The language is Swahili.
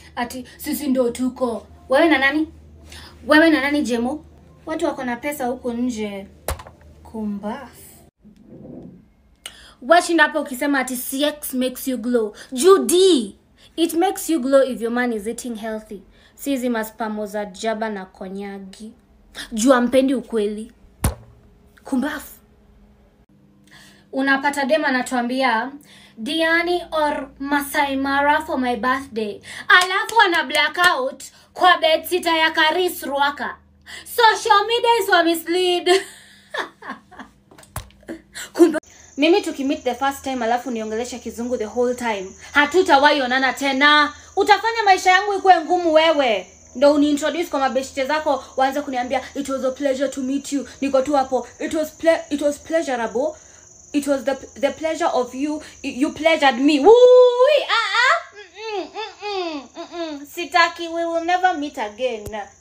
ati sisi ndo tuko wewe na nani wewe na nani jemo watu wako na pesa huko nje kumbafu washinda hapo ukisema ati cx makes you glow judi it makes you glow if your man is eating healthy si hizi maspamo za jaba na konyagi juu ampendi ukweli kumbafu unapata dem anatuambia diani or Masai Mara for my birthday alafu ana blackout kwa bedsita ya karis rwaka social media is wa mislead kumbe mimi tukimit the first time alafu niongelesha kizungu the whole time hatutawahi onana tena utafanya maisha yangu ikuwe ngumu wewe ndo uniintroduce kwa mabeshte zako waanze kuniambia it was a pleasure to meet you niko tu hapo it was ple it was pleasurable it was the, the pleasure of you you pleasured me Woo! ah, ah. Mm-mm, mm-mm, mm-mm. sitaki we will never meet again